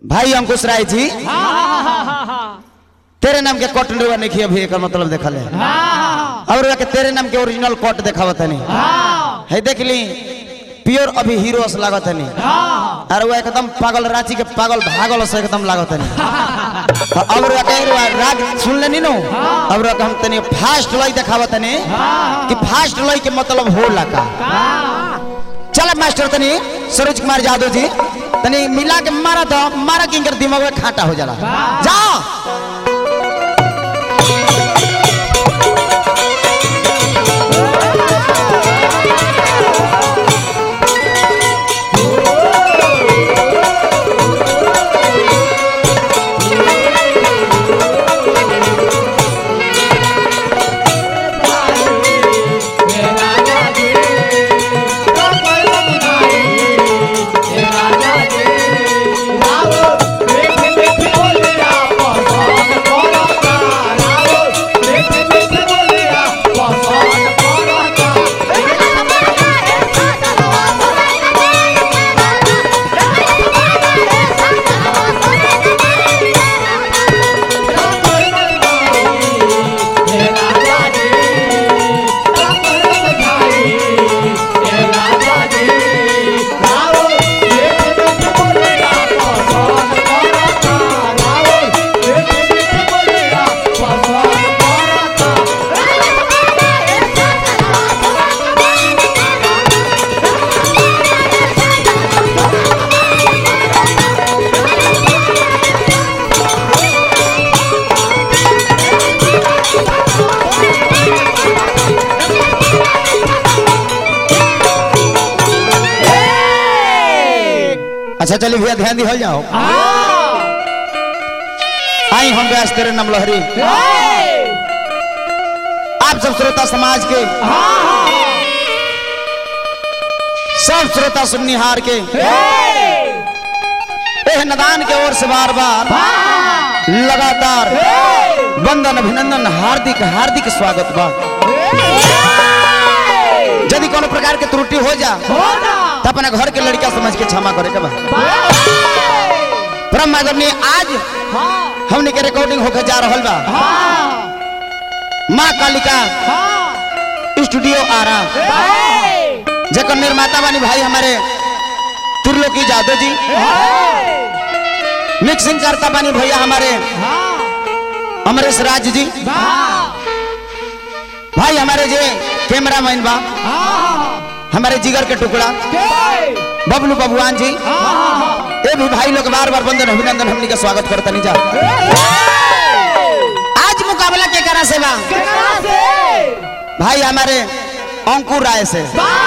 भाई अंकुश राय जी तेरे नाम के कोट रुआ नहीं किया भी एकर मतलब देखल है और के तेरे नाम के ओरिजिनल कोट देखावत है है देख ली प्योर अभी हीरो से लागत है और वो एकदम पागल रांची के पागल भागल से एकदम लागत है अब रुआ के रुआ राग सुन लेनी नो अब रुआ के हम तनी फास्ट लई देखावत है कि फास्ट लई के मतलब हो लगा चल मास्टर तनी सरोज कुमार यादव जी तनी मिला के मारा तो मारा कि इनकर दिमाग में खाटा हो जाला जाओ अच्छा चलिए भैया ध्यान दी हो जाओ आई हम व्यास तेरे नाम लहरी आप सब श्रोता समाज के सब श्रोता सुननिहार के एह नदान के ओर से बार बार लगातार वंदन अभिनंदन हार्दिक हार्दिक स्वागत बा यदि कोनो प्रकार के त्रुटि हो जा तो अपना घर के लड़का समझ के क्षमा करे के बा परम आदरणीय आज हमने के रिकॉर्डिंग होकर जा रहल बा माँ कालिका स्टूडियो आ रहा जकर निर्माता बानी भाई हमारे त्रिलोकी जादव जी मिक्सिंग करता बानी भैया हमारे अमरेश राज जी भाई हमारे जे कैमरा मैन बा हमारे जिगर के टुकड़ा बबलू बबुआन जी ये भी भाई लोग बार बार बंदन अभिनंदन हमनी का स्वागत करता नहीं जा आज मुकाबला के करा से बा भाई हमारे अंकुर राय से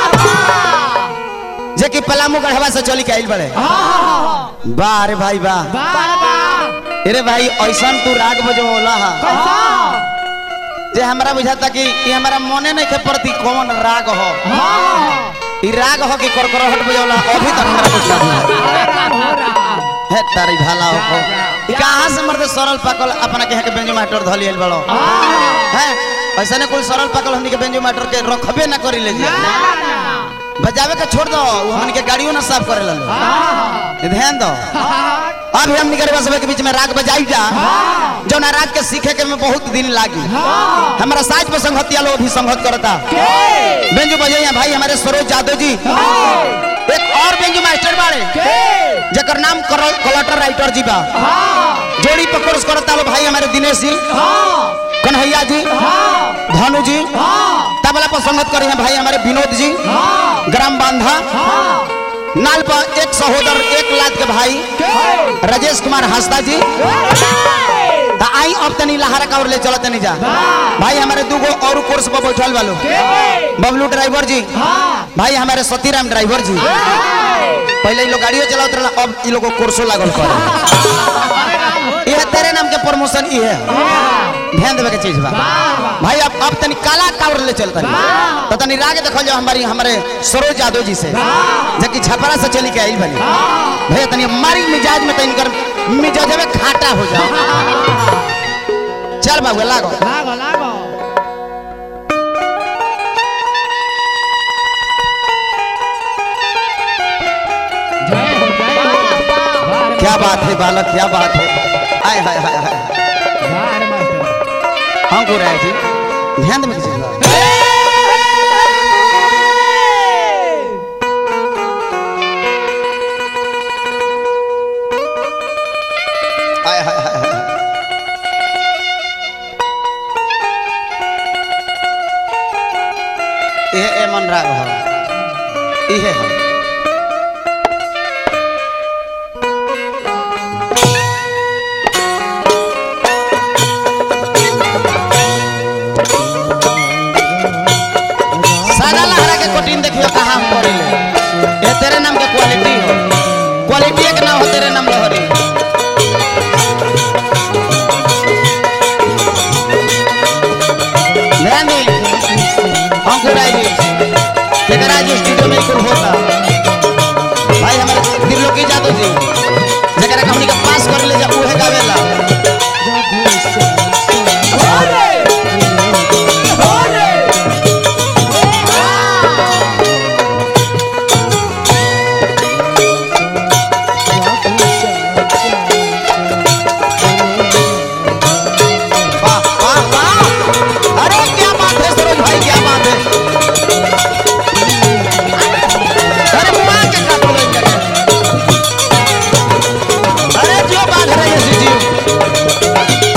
जे कि पलामू गढ़वा से चली के आइल बड़े वाह रे भाई वाह अरे भाई ऐसा तू राग बजवला हा जे हमरा बुझाता कि ये हमारा मने नहीं के प्रति कौन राग हो ई राग हो कि करकरहट बजवला अभी तक हमरा कुछ नहीं है तारी भाला हो ई कहां से मर्द सरल पाकल अपना के के बेंजो मास्टर धली आइल बड़ो हैं ऐसा ने कोई सरल पाकल हमनी के बेंजो मास्टर के रखबे ना करी ले जी बजावे के छोड़ दो वो हमनी के गाड़ियों ना साफ करे लो ध्यान दो अब हम निकलवा सब के बीच में राग बजाई जा जो ना राग के सीखे के में बहुत दिन लागी हमारा साज पर संगतिया लोग भी संगत करता बेंजू बजाइया भाई हमारे सरोज यादव जी एक और बेंजू मास्टर बाड़े जकर नाम कलेक्टर राइटर जी बा जोड़ी पर कोर्स करता लो भाई हमारे दिनेश जी कन्हैया जी भानु जी तबला पर संगत करे हैं भाई हमारे विनोद जी ग्राम बांधा नाल पर एक सहोदर एक लाख के भाई राजेश कुमार हंसदा जी ता आई अब तनी लहरा का और ले चलत नहीं जा भाई हमारे दूगो और कोर्स पर बैठल वालो बबलू ड्राइवर जी भाई हमारे सतीराम ड्राइवर जी पहले ये लोग गाड़ियों चलावत रहला अब ये लोग कोर्सो लागल कर ये तेरे नाम के प्रमोशन ये है ध्यान देवे के चीज बा भाई अब अब तनी काला कावर ले चलता तो तनी राग देखल जाओ हमारी हमारे सरोज यादव जी से जबकि छपरा से चली के आई बनी भैया तनी हमारी मिजाज में तनी कर मिजाज में खाटा हो जाओ चल बाबू लागो लागो लागो जय हो जय हो क्या क्या बात है बालक क्या बात है आय हाय हाय हाय बार मास्टर हाँ गुरु राय जी ध्यान में किसी बात आय हाय हाय हाय ये ए मन राग हो इहे हो सादा लहरा के कोटिन देखियो कहाँ हम पड़िले ये तेरे नाम के क्वालिटी हो क्वालिटी एक नाम हो तेरे नाम लहरी ध्यान दी अंकुर आई जी तेरा जो स्टूडियो में कुल होता भाई हमारे दिलोकी जादव जी जरा हमनी के पास कर ले जा उहे गावेला वाह वाह वाह अरे क्या बात है सरोज भाई क्या बात है अरे बुआ के का बोले क्या अरे जो बात है ये जी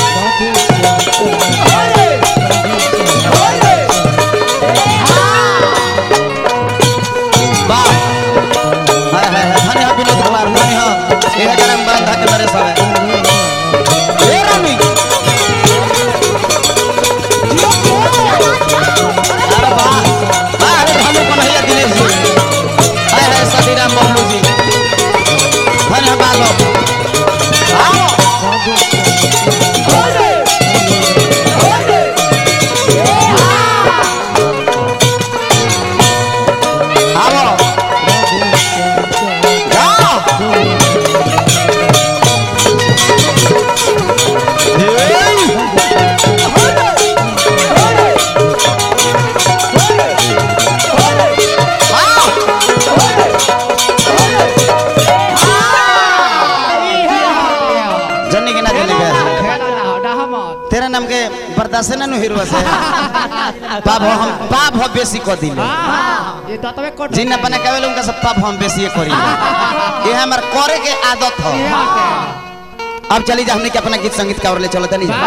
वाह हाय हाय हाय धन्य हो विनोद कुमार धन्य हो ये गरम बांधा के नरे सब ए रानी अरे वाह वाह अरे भानु कन्हैया दिनेश जी हाय हाय सतीराम बबलू जी धन्य बालो आओ आओ जाओ जन्नी के ना जन्नी के खेला ना डाहा मत तेरा नाम के बर्दाश्त ना नु हिरवा से पाप हो हम पाप हो बेसी को दिले हाँ ये तो तबे कोट जिन अपने कहले उनका सब पाप हम बेसी करी ये हमर करे के आदत हो अब चली जा हमने के अपना गीत संगीत का ले चलो तनी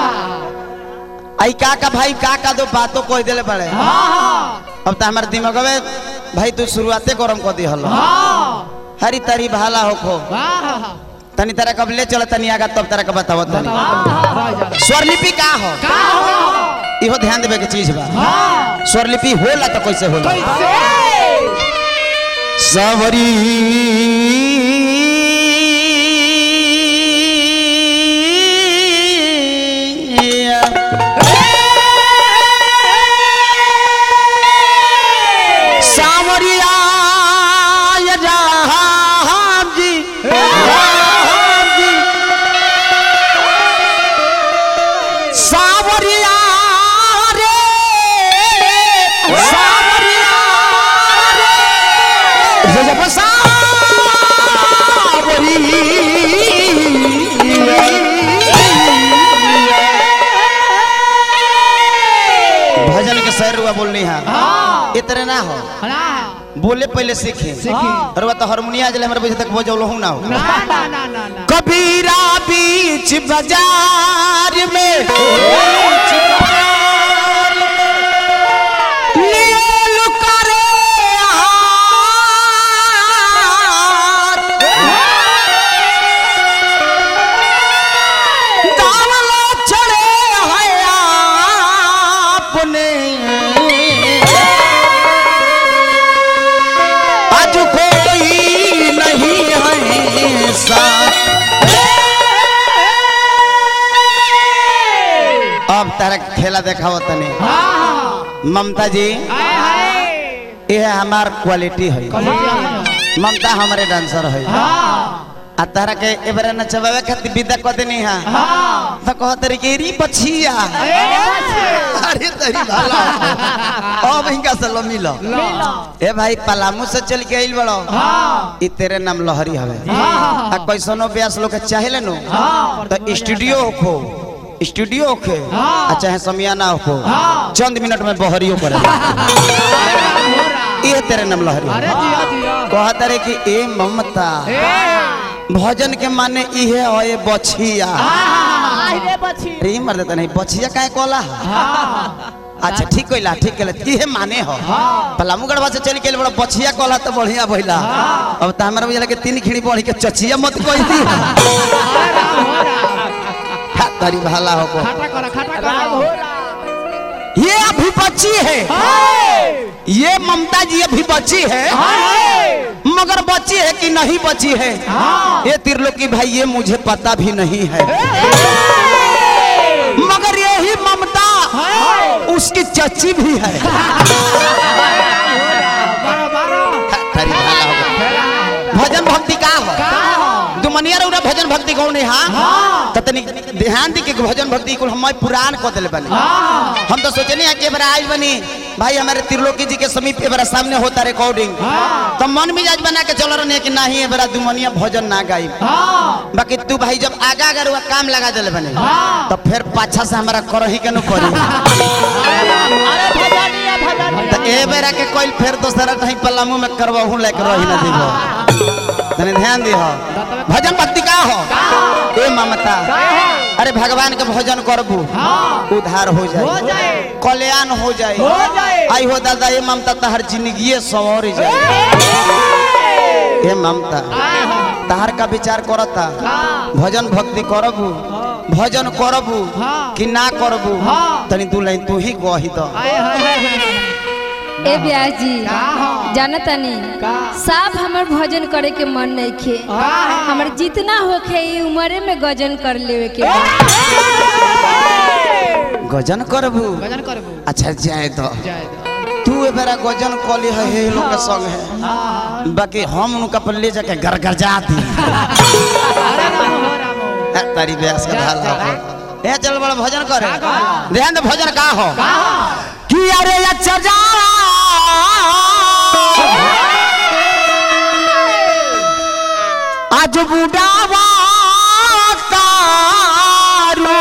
आई का का भाई का का दो बातों कह देले बड़े अब तो हमारे दिमाग में भाई तू शुरुआते गरम कर दी हलो हरी तरी भाला होखो तनी तरह कब ले चलो तनी आगा तब तरह का बताओ तनी स्वरलिपि का हो इहो ध्यान देवे के चीज बा स्वरलिपि होला तो कैसे होला सावरी सावरिया या राम जी राम जी सावरिया रे सावरिया रे जब सावरी भजन के सर रुआ बोलनी है इतने ना हो बोले पहले सीखे और वो तो हारमोनिया जले हमारे बजे तक बजौलो हूं ना हो कबीरा बीच बाजार में लील करे हाथ। दावलो चढ़े है आपने आज कोई नहीं है साथ अब तारा खेला देखाओ तने ममता जी ये हमार क्वालिटी है ममता हमारे डांसर है आ तारा के एबरा नचवावे खातिर विदा क देनी हा हाँ तो कहत रे के री पछिया अरे तरी भाला अब इनका से लो मिलो ए भाई पलामू से चल के आइल बड़ो हाँ ई तेरे नाम लहरी हवे हाँ आ कैसनो ब्यास लोग के चाहेले नो हाँ तो स्टूडियो हो स्टूडियो होखे हाँ। आ चाहे समियाना हो हाँ। चंद मिनट में बहरियो करे ये तेरे नाम लहरी अरे जिया जिया कहत रे कि ए ममता भजन के माने इहे है बछिया रे मर देता नहीं बछिया काहे कोला अच्छा ठीक कइला ठीक कइला इहे माने हो पलामू गढ़वा से चल के बड़ा बछिया कोला तो बढ़िया भइला अब त हमरा बुझला के तीन खिड़ी बढ़ी के चचिया मत कहि दी हा, तरी भाला हो खाटा करा खाटा करा ये अभी बच्ची है ये ममता जी अभी बच्ची है मगर बच्ची है कि नहीं बची है ये त्रिलोकी भाई ये मुझे पता भी नहीं है मगर यही ममता उसकी चची भी है बारो बारो तरी भाला हो गया। भजन भक्ति का हो दुमनिया रउरा भजन भक्ति कौन है हाँ तो तनी ध्यान दी के भजन भक्ति कुल हम पुराण कह दिले बनी हम तो सोचनी है कि एबार आज बनी भाई हमारे त्रिलोकी जी के समीप एबार सामने होता रिकॉर्डिंग तो मन मिजाज बना के चल रहे कि नहीं एबार दुमनिया भजन ना गाई बाकी तू भाई जब आगा अगर वह काम लगा दिले बने तो फिर पाछा से हमारा करही के न करी तो ए बेरा के कोई फिर दोसरा कहीं पलामू में करवाहू लेके रही ना दिलो तने ध्यान दिहो भजन भक्ति का हो ए ममता अरे भगवान के भजन करबू उद्धार हो हो जाए जाए कल्याण हो जाए हो जाए आई हो दादा ये ममता तहर जिंदगी सवर जाए ये ममता तहर का विचार करता भजन भक्ति करबू भजन करबू हाँ। कि ना करबू हाँ। तनी दू लाइन तू ही कही दो आए हाय हाय हाय ए ब्याह जी का हो? जानतनी का? साफ हमर भजन करे के मन नहीं खे का? हमर जितना होखे ई उम्रे में गजन कर लेवे के बा। गजन करबू भजन करबू अच्छा जाए तो जय तू ए बेरा गजन कली है हे लोग के संग है बाकी हम उनका पर ले जाके गरगरजा दी अरे राम हो राम हो ए, तारी ब्यास का ढाल हो ए चल बड़ा भजन करे ध्यान दे भजन का हो कि अरे अच्छा जा आज बुढ़ावा तारू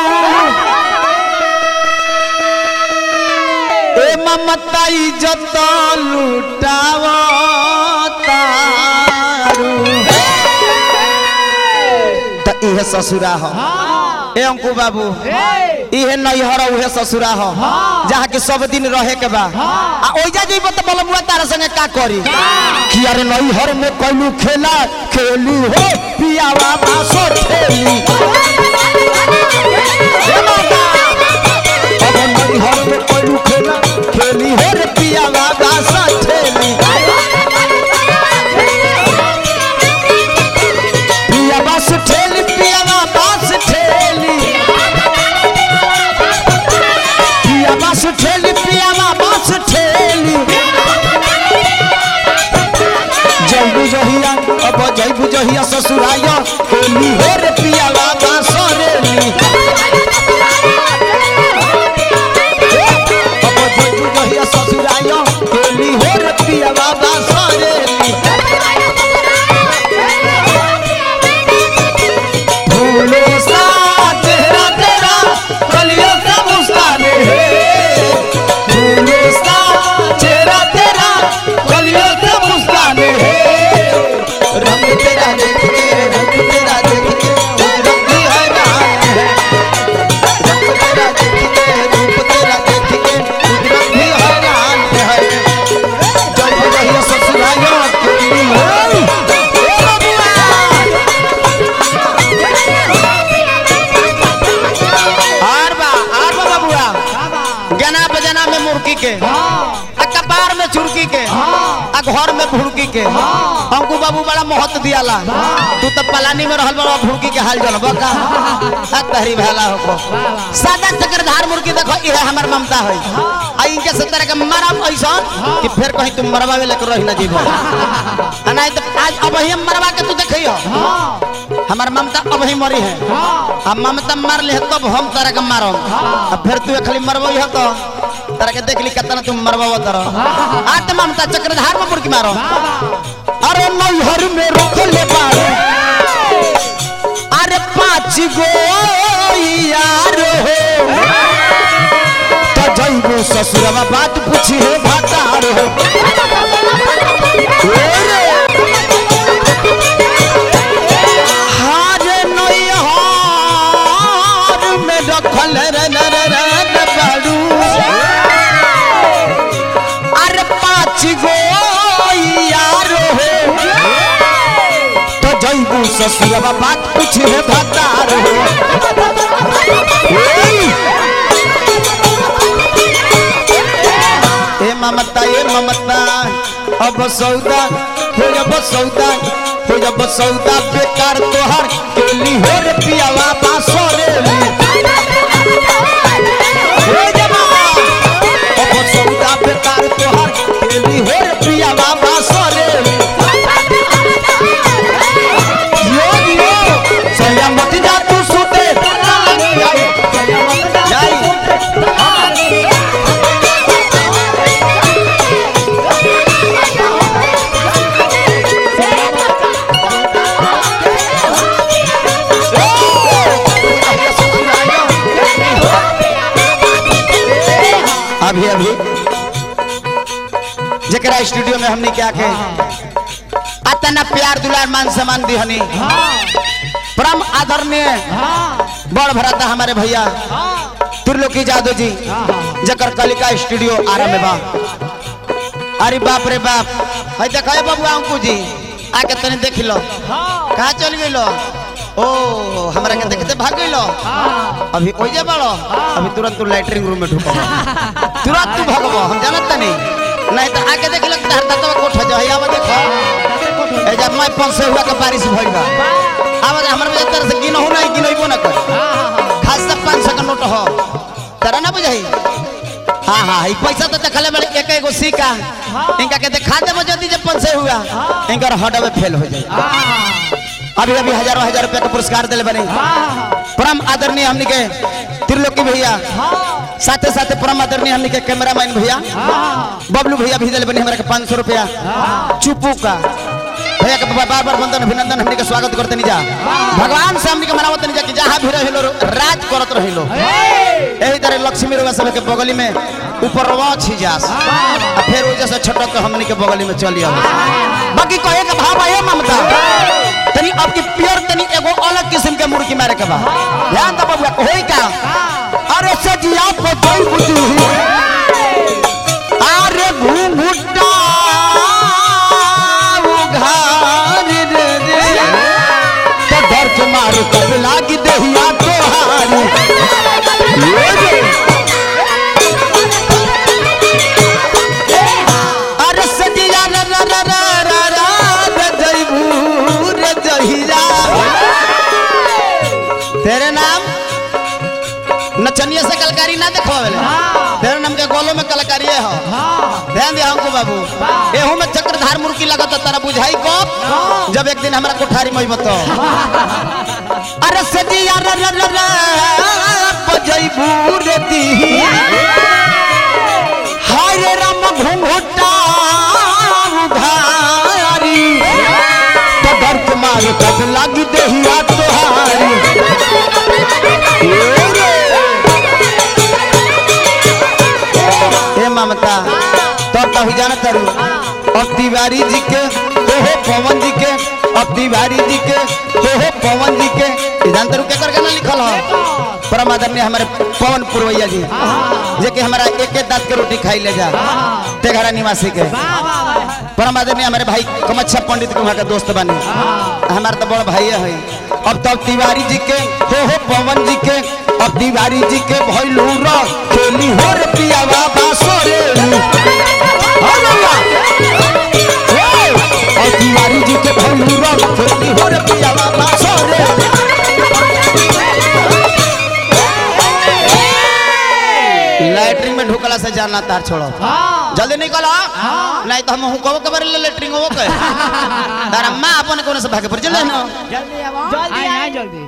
ए ममता इज्जत लुटावा तारू त इहे ससुरा हो ए अंकु बाबू इहे नैहर उहे ससुरा हो जहाँ के सब दिन रहे के बा आ ओइजा जइबो त बलमुआ तारा संगे का करी कि अरे नैहर में कइलू खेला खेली हो पियावा बासो खेली ए माता अब नैहर में कइलू खेला खेली हो रे पियावा बासो खेली पिया बास ठेली पियावा बास ठेली पिया बास ठेली पियावा बास ठेली जैबू जहिया अब जैबू जहिया ससुराया होली हो रे पियावा बास रेली अब जैबू जहिया ससुराया होली हो रे पियावा बास रेली फूलों सा चेहरा तेरा कलियों का मुस्कान है फूलों सा चेहरा तेरा कलियों का मुस्कान है रंग तेरा देख के रंग तेरा देख के रंग भी हैरान है रंग तेरा देख के रूप तेरा देख के रंग भी हैरान है जब रही ससुराया तेरी है ए बबुआ आर बा आर बा बबुआ गना बजना में मुर्गी के आ कपार में चुरकी के आ घर में भुड़की के हमको बाबू बड़ा मोहत दियाला तू तो पलानी में रहल बड़ा भुड़की के हाल जल बका आ तहरी भाला हो सादा चक्रधार मुर्गी देखो ये हमर ममता है आ इनके से तरह के मरम ऐसा कि फिर कहीं तुम मरवा में लेकर रही ना जीवो आ नहीं तो आज अब ही हम मरवा के तू देखियो हमार ममता अब ही मरी है अब ममता मार ले तब हम तारा के मारो अब फिर तू खाली मरबो ही तो तारा के देख ली कितना तुम मरबो तारा आज तो ममता चक्रधार में मुर्गी मारो अरे नैहर में रोक ले बारू अरे पाँच गो यार हो तो जइबो ससुरवा बात पूछी है भातार हो ओ रे हारे नैहर में रखल रे रे रे रे बारू अरे पाँच गो यार हो तो जइबू ससुरवा बात पूछे है भतार हो ओई! ए ममता ए ममता अब सौदा हो जब सौदा हो जब सौदा बेकार तोहर केली हो रे पियावा बासो रे हो जब अब सौदा बेकार तोहर केली हो रे पियावा बासो रे यो यो सैया मत जा तू सुते जाई अभी अभी जरा स्टूडियो में हमने क्या के अतना प्यार दुलार मान सम्मान दिहनी परम आदरणीय बड़ भराता हमारे भैया त्रिलोकी जादव जी जकर कलिका स्टूडियो आरा में बा अरे बाप रे बाप है देखा बाबू अंकु जी आके तने देख लो कहाँ चल गई ओ हमरा के देखते भाग गई अभी ओजे बड़ो अभी तुरंत तू लैटरिंग रूम में ढुको तुरंत तू भगबो हम जानत नहीं नहीं तो आके देख लो तार तत्व कोठ जो है आवा देखो ए जब मैं पंच से हुआ के बारिश भइल बा आवा हमर में तरह से गिनहु नहीं गिनइबो ना कर खास से 500 का नोट हो तेरा ना बुझाई हाँ हाँ ई पैसा तो देखले बड़े एक एगो सिक्का इनका के दिखा देबो जल्दी जब पंच से हुआ इनकर हडवे फेल हो जाए अभी अभी हजारों हजार रुपया का पुरस्कार दिले बने परम आदरणीय हमनी के त्रिलोकी भैया साथे साथे परम आदरणीय हमनी के कैमरामैन भैया बबलू भैया भी दिले बने हमरा के पाँच सौ रुपया चुपू का भैया के बार बार वंदन अभिनंदन हमनी के स्वागत करते नहीं जा भगवान से हमनी के मनावत नहीं जा कि जहाँ भी रहिलो राज करत रहिलो यही तरह लक्ष्मी रुआ सब के बगली में ऊपर रवा छी जास आ फिर वजह से छटक के हमनी के बगली में चली आवे बाकी कहे के भाव आए ममता तनी आपके प्योर तनी एगो अलग किस्म के मुर्गी मारे के बा ध्यान दो बबुआ होई का अरे सजिया पतई बुद्धि अरे घूंघुटा उघार रे रे तो डर के मार कब लागी देहिया तोहारी ये रे। अरे सजिया रे रे रे रे रे रे रे जइबू रे जहिया तेरे नाम नचनिया से कलकारी ना देखवावेले तेरे नाम के गोलो में कलकारी है हो ध्यान दिया हमको बाबू एहू में चक्रधार मुर्गी लगत तारा बुझाई को जब एक दिन हमरा कोठारी में बतो अरे सजिया रे रे रे रे बजइबू रे दी हाय रे राम घुंघुटा उधारी तो डर के मार कब लग देहिया तोहारी ए रे। ए ममता तब तो ही जाना तारू अब तिवारी जी के ओहो पवन जी के अब तिवारी जी के ओहो पवन जी के ये जान तारू केकर गाना लिखल हो परम आदरणीय हमारे पवन पुरवैया जी जे कि हमारा एक एक दांत के रोटी खाई ले जा तेघरा निवासी के परम आदरणीय हमारे भाई कमच्छा पंडित के वहाँ के दोस्त बने हमारे तो बड़ भाई है अब तब तिवारी जी के हो हो पवन जी के अब तिवारी जी के भैलू रो खेली हो रे पियावा बासो रे हो रउआ। हे, अब तिवारी जी के भैलू रो खेली हो रे पियावा बासो रे लैटरिन में ढुकला से जानना तार छोड़ो जल्दी निकल हाँ। नहीं तो हम हुकबो कबर ले लेटरिंग हो के तारा मां अपन कोने से भागे पर चले ना जल्दी आओ जल्दी आ जल्दी